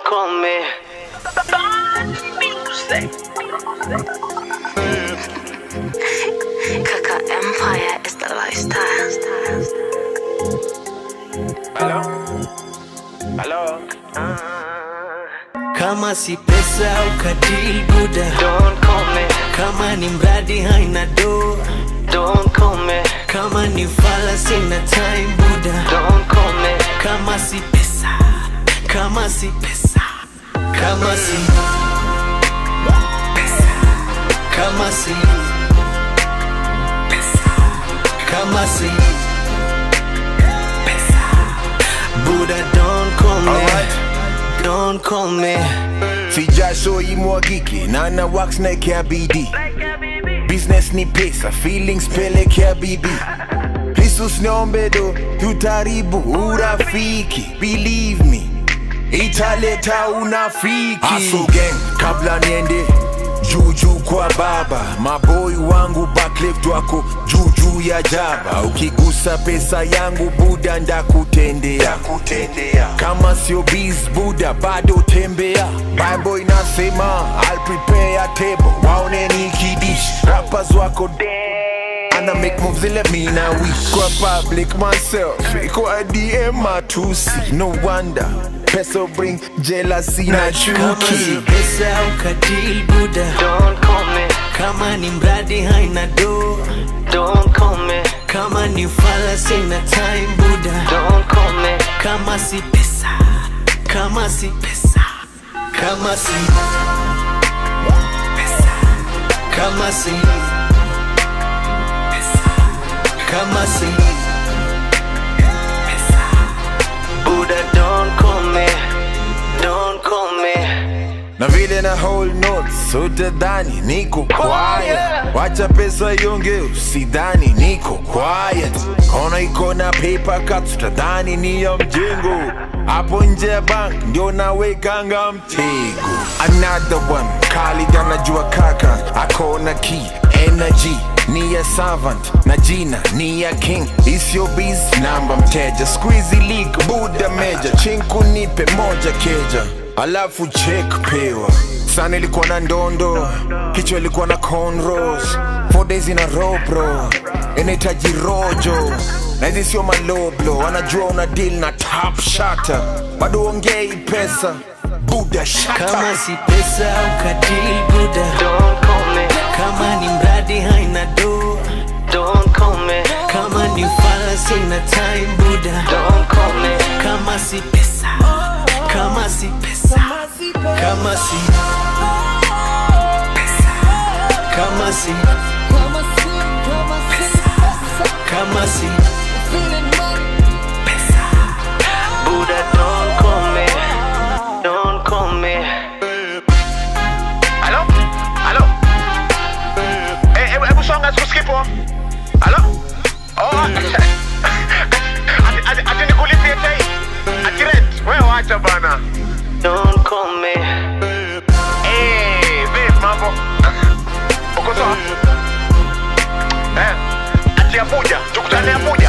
Don't call me. Kaka Empire is the lifestyle. Hello? Hello? Kama si pesa ukadil buda, Don't call me. kama ni mradi haina do, Don't call me. kama ni fala sina time buda, Don't call me. kama si pesa, kama si pesa, kama si pesa, kama si pesa, kama si pesa, Buddha don't call me, Alright. don't call me. si jasho imwagike na na wax naekea bidii business ni pesa feelings pelekea bidii jesus niombedo tutaribu urafiki believe me italeta unafiki Hustle gang kabla niende juujuu kwa baba maboi wangu backlift wako juujuu ya jaba ukigusa pesa yangu buda ndakutendea kama sio biz buda bado tembea bible inasema I'll prepare a table waone nikidish rappers wako ana make moves ile mina wish kwa public myself kwa DM matusi no wonder pesa bring jealousy na Kama si chuki pesa ukadil buda, Don't call me. kama ni mradi haina do, Don't call me. kama ni fala sina time buda, Don't call me. kama si pesa, kama si pesa, kama si pesa, kama si pesa, kama si pesa. Buddha, don't call me. Don't call me. na vile na hold notes utadhani niko quiet wacha pesa ionge usidhani niko quiet kona iko na paper cuts utadhani ni ya mjengo hapo nje ya bank ndio nawekanga mtego another one Khalid anajua kaka akona key energy ni ya servant na jina ni ya king isio biz namba mteja squeezy league buda meja chinku nipe moja keja alafu check pewa sana ilikuwa na ndondo kichwa ilikuwa na cornrows four days in a row bro inahitaji rojo na hizi sio maloblo anajua una deal na top shata bado ongei pesa buda shata Kama si pesa ukadil buda, Don't call me. kama ni mradi haina do, Don't call me. kama ni fala sina time buda, Don't call me. kama si pesa, kama si pesa, kama si pesa, kama si kama si pesa. Buddha, don't call me. Don't call me. Halo? Halo? Eh, hebu hebu songa sikusikipo. Halo? Oh. Ati ati ati nikulipie tei. Ati rent. Wewe wacha bana. Don't call me. Eh, vipi mambo? Uko sawa? Eh. Ati Abuja. Tukutane Abuja.